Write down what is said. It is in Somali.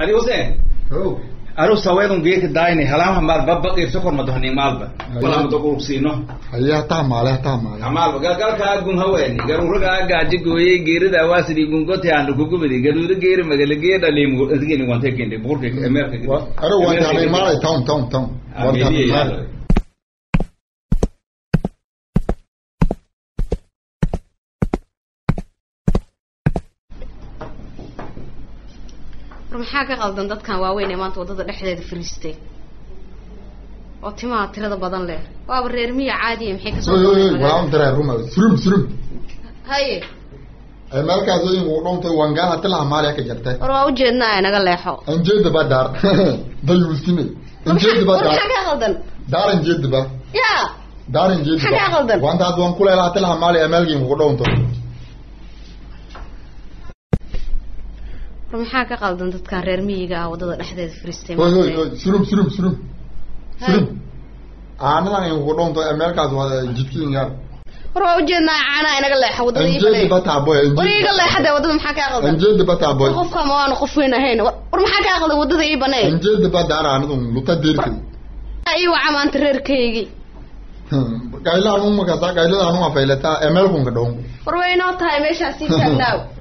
adi huseen oh anu saweedun geeka daayni halaamha maal babba qirso kor madohni maalba wala mado qurugsiino haye hataa maale hataa maale maalba galgalkaa gun haweeni garuragaa gaaji gooyey geerida waasidii gungote aanu kugubidi gaduuda geeri magala gee dhaliimu isgini wante kende bukurka emeerka aro wanta hamay maalay town town town wanta hamay maalay war maxaa ka qaldan dadkan waaweyn ee maanta waddada dhexdeeda fariistay oo timaha tirada badan leh waaba reer miya caadiya maxay kasoo oy oy oy dooneen walaa magaalada? daraa ruma surum surum haye ay meelkaas oyin uu dhoontay wangaan hati laha maale ka jartay war waa ujeednaa ee naga leexo anjeeda ba daar dayuusine war anjeeda ba maxaa war daar maxaa ka qaldan daar anjeeda ba yaa daar anjeeda Maxaa kaa qaldan? wanta had wan kuleela hati laha maale ee meelkiin uu dhoonto war maxaa ka qaldan dadkan reer miyiga ah waddada dhexdeeda fariistay oy oy maanta? oy surum surum surum Hay. surum aanadan in uu dhoonto ee meelkaas waa jidkiin yaar war waa ujeednaa caanaa inaga leexo waddada ii anjeeda ba fadhiya taaboy war iiga leexadee waddada maxaa kaa qaldan anjeeda ba taaboy war qofka ma waanu qof weyn ahayn war war maxaa kaa qaldan waddada ii banee anjeeda ba daar aanadun luta deerkay ii waca maanta reerkaygii gaylaan umaka sa gaylada anuma faylata ee meelkunka dhoon war way inoo tahay meeshaas sii taagnaaw